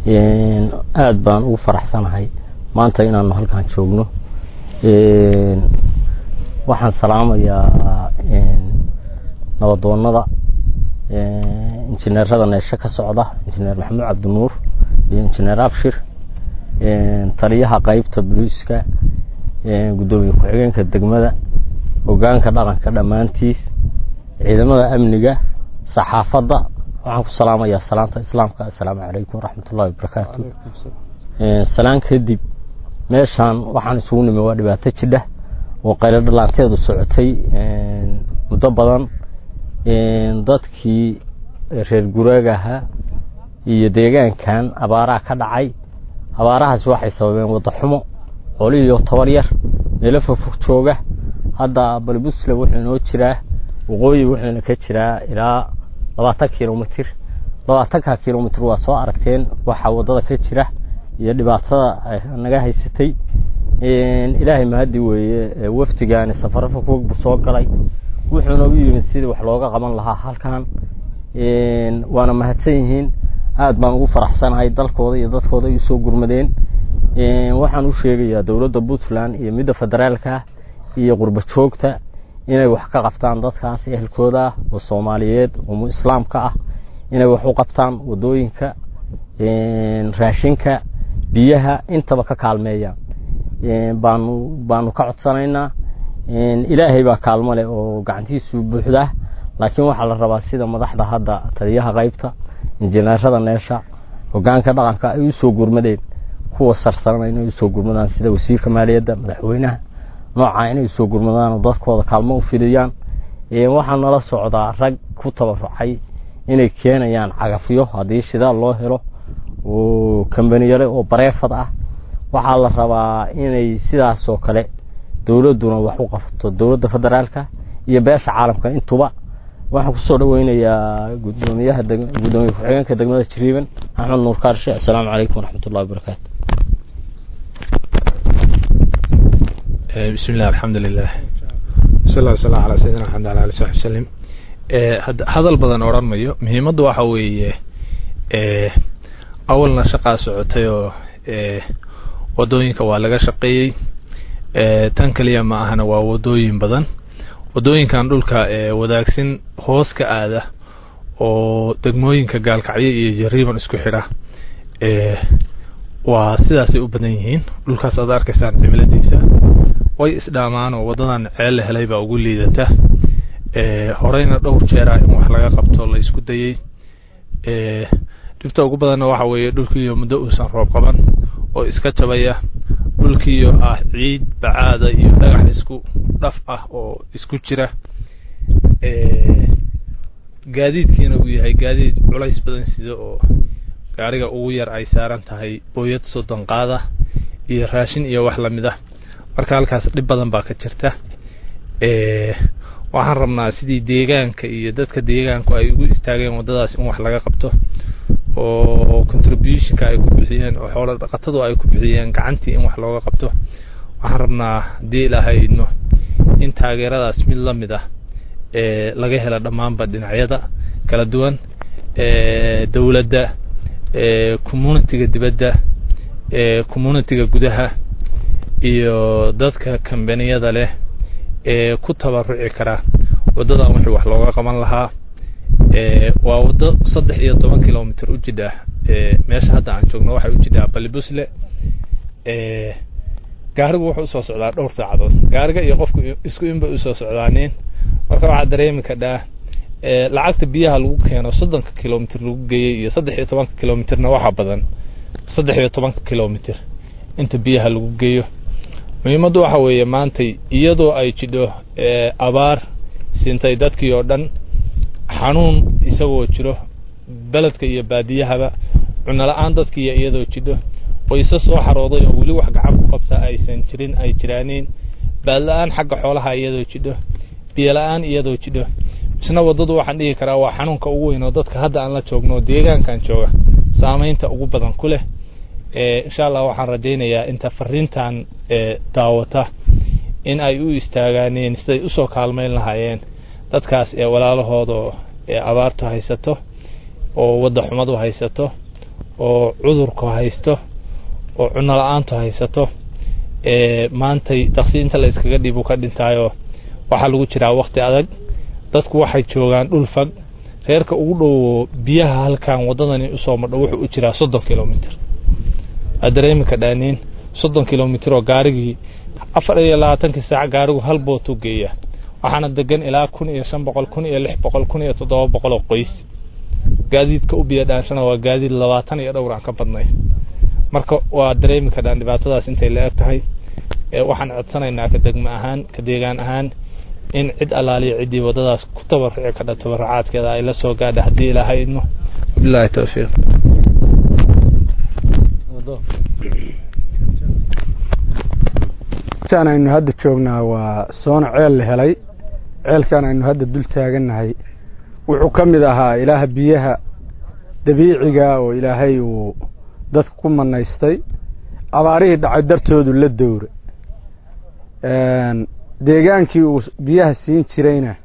aad baan ugu faraxsanahay maanta inaanu halkan joogno waxaan salaamayaa nabadoonada injineerada neesho ka socda injineer maxamuud cabdinuur iyo injineer abshir taliyaha qeybta boliiska guddoomiye ku-xigeenka degmada hogaanka dhaqanka dhammaantiis ciidamada amniga saxaafadda waxaan ku salaamayaa salaanta islaamka assalaamu calaykum waraxmat ullahi wabarakaatu salaan kadib meeshaan waxaan isugu nimi waa dhibaato jidha oo qaylo dhalaanteedu socotay muddo badan dadkii reer guraagaha iyo deegaankan abaaraha ka dhacay abaarahaas waxay sababeen wadda xumo qolihiyo toban yar meelo fogfog jooga hadda balbusle wuxuu inoo jiraa waqooyi wuxuuna ka jiraa ilaa labaatan kilomitr labaatanka kilomitr waa soo aragteen waxaa waddada ka jira iyo dhibaatada naga haysatay ilaahay mahadi weeye wafdigaani safaro fogfog buu soo galay wuxuuna u yimid sidii wax looga qaban lahaa halkan waana mahadsan yihiin aad baan ugu faraxsanahay dalkooda iyo dadkooda ay usoo gurmadeen waxaan u sheegayaa dowladda puntland iyo midda federaalka iyo qurba joogta inay wax ka qabtaan dadkaas ehelkooda ah oo soomaaliyeed oo islaamka ah inay wax u qabtaan waddooyinka raashinka biyaha intaba ka kaalmeeyaan baanu baanu ka codsanaynaa ilaahay baa kaalmo leh oo gacantiisu buuxdaa laakiin waxaa la rabaa sida madaxda hadda taliyaha qaybta injineerada neesha hogaanka dhaqanka ay usoo gurmadeen kuwa sarsaran inay usoo gurmadaan sida wasiirka maaliyadda madaxweynaha noocaa inay usoo gurmadaan oo dadkooda kaalmo u fidiyaan waxaa nala socdaa rag ku tabarucay inay keenayaan cagafyo haddii shidaal loo helo oo kambaniyale oo bareefad ah waxaa la rabaa inay sidaasoo kale dowladduna wax u qabto dowladda federaalka iyo beesha caalamka intuba waxaan kusoo dhaweynayaa gudoomiyaha gudoomiye ku-xigeenka degmada jiriiban axmed nuur kaarshe assalaamu calaykum waraxmat ullahi wabarakaatu بسم الله الحمد لله صلى الله وسلم على سيدنا محمد وعلى آله وصحبه وسلم hadal badan odhan mayo muhiimaddu waxa weeye awalna shaqaa socotay oo wadooyinka waa laga shaqeeyey tan kaliya ma ahana waa wadooyin badan wadooyinkan dhulka wadaagsin hoos ka aada oo degmooyinka gaalkacyo iyo jariiban isku xidha waa sidaasay u badan yihiin dhulkaas aad arkaysaan cimiladiisa way isdhaamaan oo waddadan ceel la helay baa ugu liidata horeyna dhowr jeera in wax laga qabto la isku dayey dhibta ugu badanna waxa weeye dhulkiiyo muddo uusan roob qaban oo iska jabaya dhulkiiyo ah ciid bacaada iyo dhagax isku dhaf ah oo isku jira gaadiidkiina uu yahay gaadiid culays badan sida oo gaariga ugu yar ay saaran tahay booyad soddon qaada iyo raashin iyo wax lamid ah marka halkaas dhib badan baa ka jirta waxaan rabnaa sidii deegaanka iyo dadka deegaanku ay ugu istaageen waddadaas in wax laga qabto oo contributionka ay ku bixiyeen oo xoolo dhaqatadu ay ku bixiyeen gacantii in wax looga qabto waxaan rabnaa haddii ilaahayno in taageeradaas mid la mid ah laga helo dhammaanba dhinacyada kala duwan dowladda communitiga dibadda communitiga gudaha iyo dadka kambaniyada leh ee ku tabaruci kara waddadan wixii wax looga qaban lahaa waa waddo saddex iyo toban kilomitr u jidha meesha hadda aan joogno waxay u jidhaa balibusle gaarigu wuxuu usoo socdaa dhowr saacadood gaariga iyo qofku isku inbay usoo socdaaneen marka waxaa dareemi kadhaa lacagta biyaha lagu keeno soddonka kilomitr lagu geeyey iyo saddex iyo tobanka kilomitrna waxaa badan saddex iyo tobanka kilomitr inta biyaha lagu geeyo muhiimaddu waxa weeye maantay iyadoo ay jidho abaar sintay dadkii oo dhan xanuun isagoo jiro beledka iyo baadiyahaba cunno la-aan dadkiiyo iyadoo jidho qoysa soo xarooday oo weli wax gacan ku qabta aysan jirin ay jiraaniin baadla-aan xagga xoolaha iyadoo jidho biyola-aan iyadoo jidho isna waddadu waxaan dhihi karaa waa xanuunka ugu weyn oo dadka hadda aan la joogno deegaankan jooga saamaynta ugu badan ku leh insha allah waxaan rajaynayaa inta fariintan daawata in ay u istaagaaneen siday usoo kaalmayn lahaayeen dadkaas ee walaalahooda ee abaartu haysato oo wadda xumadu haysato oo cudurku haysto oo cunno la-aantu haysato maantay daqsi inta la iskaga dhiibu ka dhintaayo waxaa lagu jiraa wakti adag dadku waxay joogaan dhul fag reerka ugu dhowo biyaha halkan waddadani usoo madho wuxuu u jiraa soddon kilomitr waad dareemi kadhaaniin soddon kilomitr oo gaarigii afar iyo labaatankii saac gaarigu hal bootuu geeya waxaana degan ilaa kun iyo shan boqol kun iyo lix boqol kun iyo toddoba boqol oo qoys gaadiidka u biyo dhaanshana waa gaadiid labaatan iyo dhowr aan ka badnay marka waa dareemi kadhaan dhibaatadaas intay la eg tahay waxaan codsanaynaa ka degmo ahaan ka deegaan ahaan in cid allaaliya ciddii waddadaas ku tabaruci kadha tabarucaadkeeda ay la soo gaadha haddii ilaahay idmo bilahi towfiiq tan aynu hadda joognaa waa soona ceel la helay ceelkan aynu hadda dul taagannahay wuxuu ka mid ahaa ilaaha biyaha dabiiciga oo ilaahay uu dadka ku manaystay abaarihii dhacay dartoodu la dowra deegaankii uu biyaha siin jirayna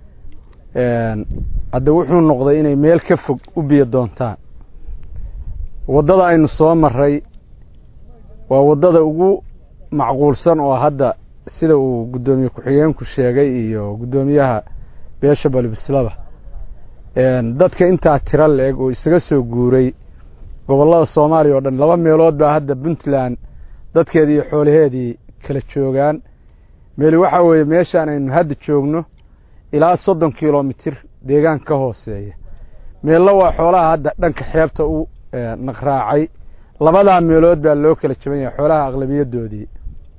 hadda wuxuu noqday inay meel ka fog u biyo doontaan waddada aynu soo maray waa waddada ugu macquulsan oo hadda sida uu guddoomiye ku-xigeenku sheegay iyo guddoomiyaha beesha balibislaba dadka intaa tiro la-eg oo isaga soo guuray gobollada soomaaliya oo dhan laba meelood baa hadda puntland dadkeedii iyo xoolaheedii kala joogaan meeli waxaa weeye meeshaan aynu hadda joogno ilaa soddon kilomitir deegaan ka hooseeya meella waa xoolaha hadda dhanka xeebta u naqraacay labadaa meelood baa loo kala jaban yahay xoolaha aqlabiyadoodii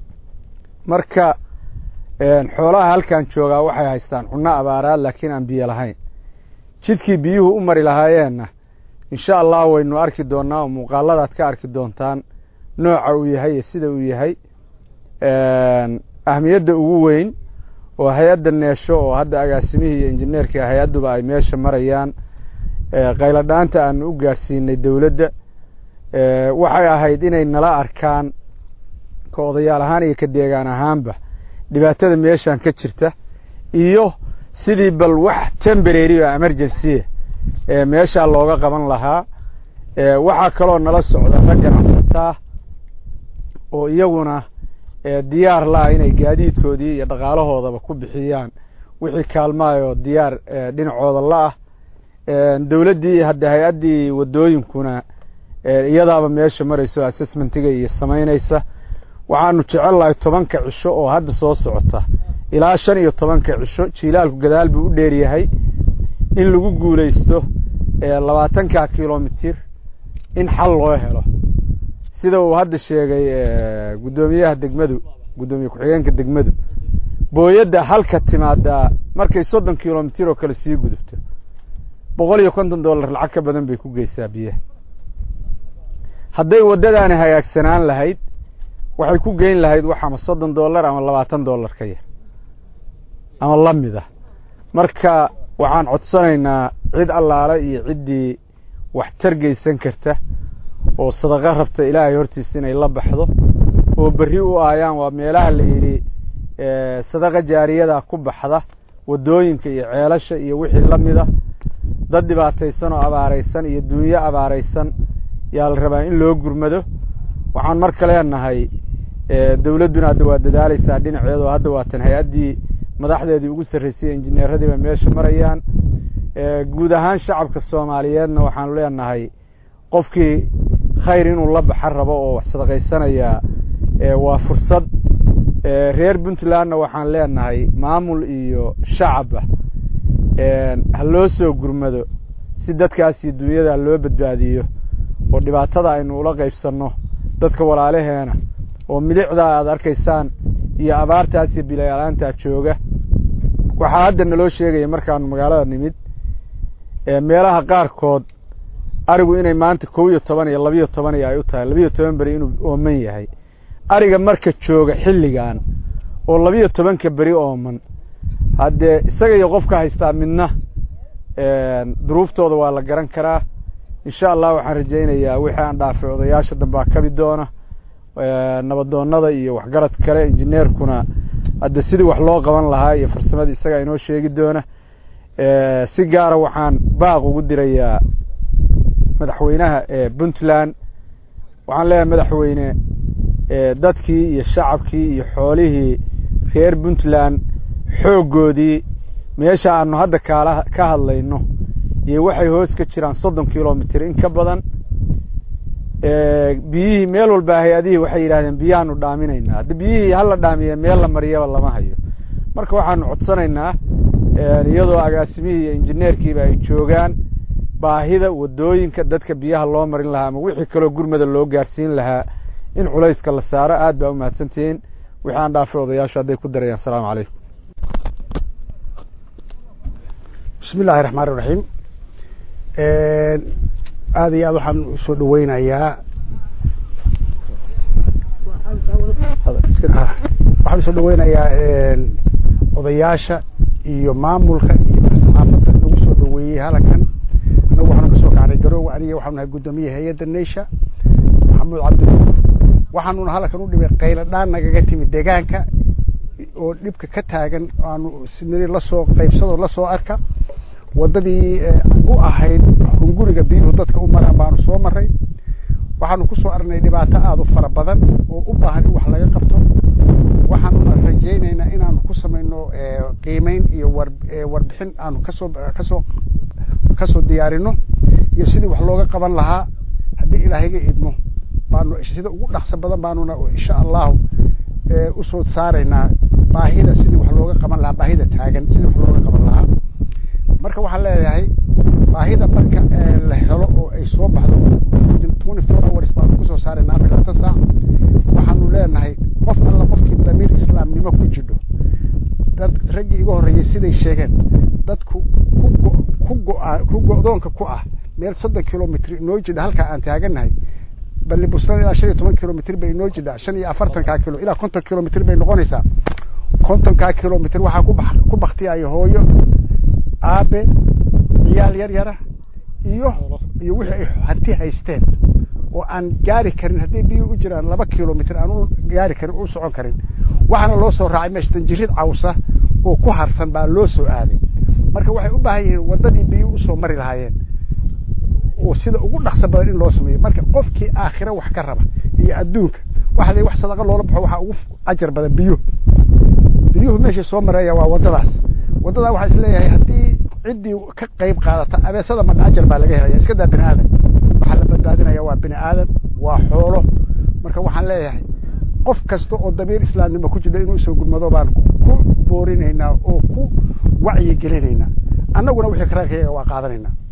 marka xoolaha halkan joogaa waxay haystaan cunno abaaraad laakiin aan biyo lahayn jidkii biyuhu u mari lahaayeenna insha allah waynu arki doonnaa oo muuqaaladaad ka arki doontaan nooca uu yahay iyo sida uu yahay ahmiyadda ugu weyn oo hay-adda neesho oo hadda agaasimihii iyo injineerkii hay-adduba ay meesha marayaan qayladhaanta aanu u gaarsiinay dowladda waxay ahayd inay nala arkaan ka odayaal ahaan iyo ka deegaan ahaanba dhibaatada meeshan ka jirta iyo sidii bal wax temberary oo emergency meeshaa looga qaban lahaa waxaa kaloo nala socda rag ganacsataa oo iyaguna diyaar la-a inay gaadiidkoodii iyo dhaqaalahoodaba ku bixiyaan wixii kaalmaayoo diyaar dhinacooda la-ah dowladdii hadda hay-addii waddooyinkuna iyadaaba meesha marayso assessmentiga iyo samaynaysa waxaanu jecel lahay tobanka cisho oo hadda soo socota ilaa shan iyo tobanka cisho jiilaalku gadaal buu u dheeryahay in lagu guulaysto labaatanka kilomitir in xal loo helo sida uu hadda sheegay guddoomiyaha degmadu guddoomiye ku-xigeenka degmadu booyadda halka timaadaa markay soddon kilomitir oo kale sii gudubto boqol iyo konton dollar lacag ka badan bay ku geysaa biyaha hadday waddadaani hagaagsanaan lahayd waxay ku geyn lahayd wax ama soddon dollar ama labaatan dollar ka yar ama la mid ah marka waxaan codsanaynaa cid allaale iyo ciddii wax targeysan karta oo sadaqo rabta ilaahay hortiisa inay la baxdo oo berri u aayaan waa meelaha la yidhi sadaqa jaariyada ku baxda waddooyinka iyo ceelasha iyo wixii la mida dad dhibaataysan oo abaaraysan iyo dunyo abaaraysan yaa la rabaa in loo gurmado waxaan marka leenahay dowladduna hadda waa dadaalaysaa dhinaceeda oo hadda waatan hay-addii madaxdeedii ugu sarraysay injineeradiiba meesha marayaan guud ahaan shacabka soomaaliyeedna waxaanu leenahay qofkii khayr inuu la baxa rabo oo wax sadaqaysanayaa waa fursad reer puntlandna waxaan leenahay maamul iyo shacabba ha loo soo gurmado si dadkaas iyo dunyada loo badbaadiyo oo dhibaatada aynu ula qaybsanno dadka walaalaheena oo milicdaa aad arkaysaan iyo abaartaas iyo bilayalaantaa jooga waxaa hadda naloo sheegaya markaanu magaalada nimid meelaha qaarkood arigu inay maanta kow iyo toban iyo labiyo toban iyo ay u tahay labiyo toban beri inuu ooman yahay ariga marka jooga xilligan oo labiyo tobanka beri ooman haddee isaga iyo qofka haystaa midna duruuftooda waa la garan karaa insha allah waxaan rajaynayaa wixii aan dhaafay odayaasha dambaa kabi doona nabadoonnada iyo waxgarad kale injineerkuna hadde sidii wax loo qaban lahaa iyo farsamadii isagaa inoo sheegi doona si gaara waxaan baaq ugu dirayaa madaxweynaha puntland waxaan leeyahay madaxweyne dadkii iyo shacabkii iyo xoolihii reer puntland xooggoodii meesha aanu hadda kaala ka hadlayno iyo waxay hoos ka jiraan soddon kilomitr in ka badan biyihii meel walba hay-adihii waxay yidhahdeen biyahaanu dhaaminaynaa hadda biyihii hala dhaamiye meel la mariyaba lama hayo marka waxaanu codsanaynaa iyadoo agaasimihii iyo injineerkiiba ay joogaan baahida wadooyinka dadka biyaha loo marin lahaa ama wixii kaloo gurmada loo gaarsiin lahaa in culayska la saaro aad baa umahadsantihiin wixii aan dhaafay odayaashu hadday ku darayaan asalaamu calaykum bismi illaahi raxmaan iraxiim aada iyo aad waxaan usoo dhaweynayaa waxaan usoo dhaweynayaa odayaasha iyo maamulka iyo saxaafadda nagu soo dhaweeyey halkan anagu waxaanu kasoo kacnay garoowe aniga waxaanu nahay guddoomiye hay-adda neysha maxamuud cabdinuur waxaanuna halkan u dhibay qaylo dhaan nagaga timid deegaanka oo dhibka ka taagan aanu siniri lasoo qaybsadoo lasoo arka waddadii u ahayd hunguriga biyuhu dadka u maraan baanu soo maray waxaanu kusoo aragnay dhibaato aada u fara badan oo u baahan in wax laga qabto waxaanuna rajaynaynaa inaanu ku samayno qiimeyn iyo war warbixin aanu kasoo kasoo kasoo diyaarino iyo sidii wax looga qaban lahaa haddii ilaahayga idmo baanu sida ugu dhaqso badan baanuna insha allahu usoo saaraynaa baahida sidii wax looga qaban lahaa baahida taagan sidii wax looga qaban lahaa marka waxaan leeyahay baahida marka la helo oo ay soo baxdo twenty four hours baanu kusoo saaraynaa afar labaatan saac waxaanu leenahay qof alla qofkii damiir islaamnimo ku jidho dad raggii iga horreeyey siday sheegeen dadku ku go ku go-a ku go-doonka ku ah meel soddon kilomitr inoo jidha halkaa aan taagannahay balli busran ilaa shan iyo toban kilomitr bay inoo jidhaa shan iyo afartankaa kilo ilaa konton kilomitr bay noqonaysaa kontonkaa kilomitr waxaa ku ba ku baktiyaya hooyo aabe ciyaal yar yara iyo iyo wixii ay hanti haysteen oo aan gaari karin hadday biyo u jiraan laba kilomitr aan u gaari karin u socon karin waxaana loo soo raacay meesha tanjirid cawsa oo ku harsan baa loo soo aaday marka waxay u baahan yihiin waddadii biyo usoo mari lahaayeen oo sida ugu dhaqso badan in loo sameeyo marka qofkii aakhira wax ka raba iyo adduunka waxa la wax sadaqa loola baxo waxaa ugu ajar badan biyo biyuhu meeshay soo maraya waa waddadaas waddadaa waxaa is leeyahay haddii ciddii ka qayb qaadata abeesada madha ajar baa laga helaya iska daa bini aadan waxaa la badbaadinaya waa bini aadan waa xoolo marka waxaan leeyahay qof kasta oo damiir islaamnimo ku jira inuu soo gurmado baan ku boorinaynaa oo ku wacyi gelinaynaa annaguna wixii karaankayaga waa qaadanaynaa